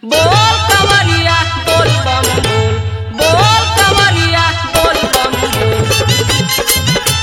बोल कवरिया बोल बम बोल बोल कवरिया बोल बम बोल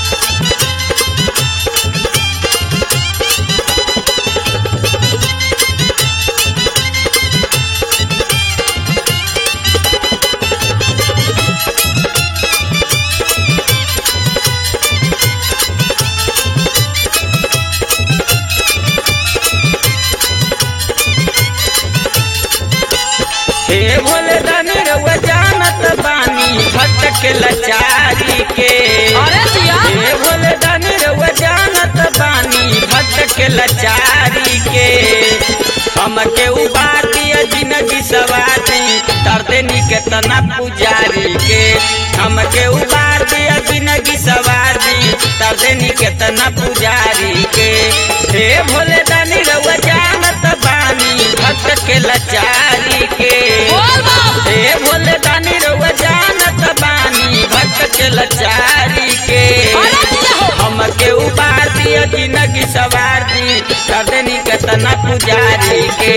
हे भोले दानी रउआ जानत बानी भक्त के लाचारी के अरे जिया हे भोले दानी रउआ जानत बानी भक्त के लाचारी के हमके उबार दिया जिंदगी सवारी तरते नी के तना पुजारी के हमके उबार दिया जिंदगी सवारी तरते नी के तना पुजारी के हे भोले दानी रउआ जानत बानी भक्त के लाचारी के बोल बम हे भोले दानी रउआ जानत बानी भक्त के लाचारी के अरे जिया हो हमके उबार दिया जिंदगी सवार दी कर देनी केतना पुजारी के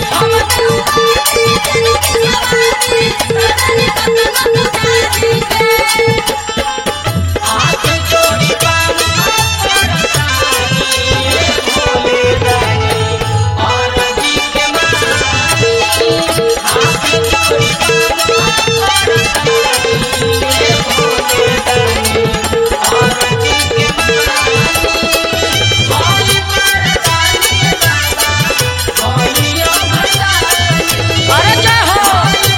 हाथ जोड़ी बाबा भोले दानी और जी के मानी हाथ जोड़ी बाबा भोले दानी और जी के मानी भोले दानी बाबा भोलियो भगवान अरे जय हो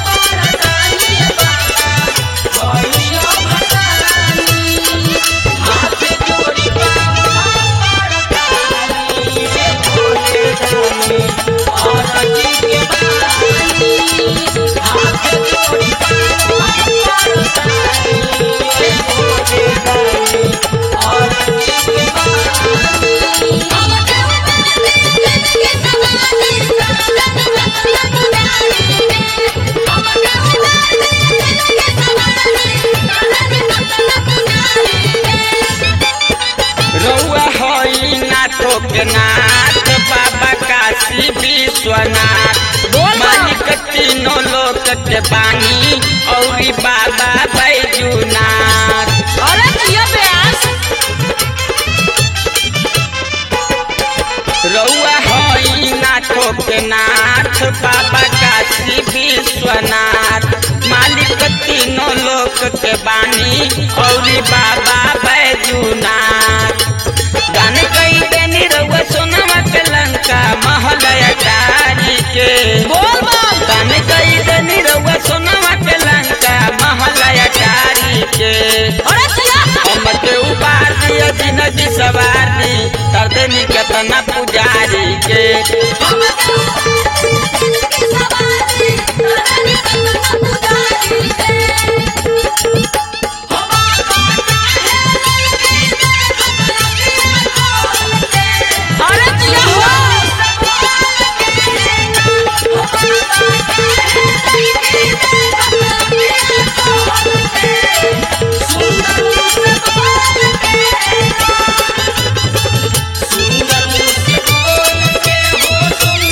रउआ हई नाथो के नाथ बाबा काशी विश्वनाथ बोल बा। मालिक तीनों लोक के बानी औरी बाबा बैजूनाथ अरे जिया प्यास रउआ हई नाथो के नाथ बाबा काशी विश्वनाथ मालिक तीनों लोक के बानी औरी बाबा बैजूनाथ गान कई देनी रउआ सोनवा के लंका महल अटारी के बोल बम गान कई देनी रउआ सोनवा के लंका महल अटारी के अरे जिया हमके उबार दिया जिंदगी सवारी तर देनी केतना पुजारी के अरे जिया हो सुंदर से बोल के हो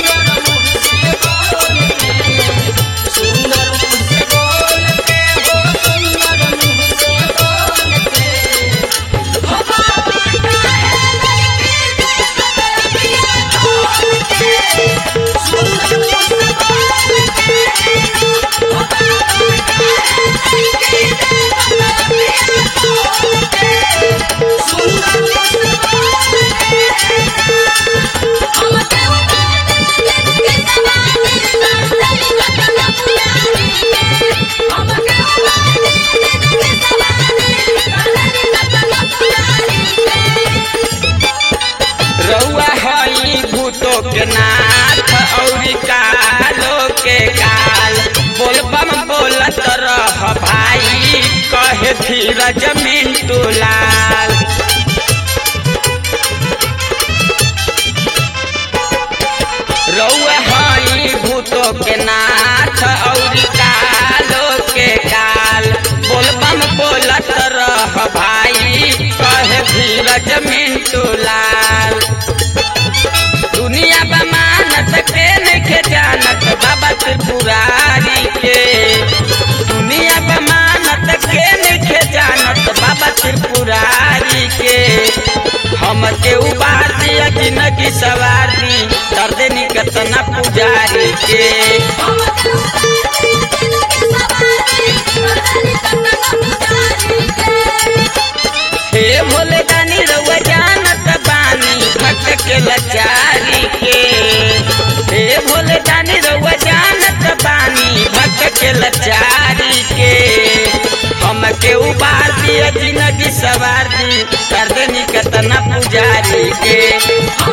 सवार दी कर देनी केतना पुजारी के हे भोले दानी रउआ जानत बानी भक्त के लाचारी के हे भोले दानी रउआ जानत बानी भक्त के लाचारी के हमके उबार दिया जिंदगी सवार दी कर देनी केतना पुजारी के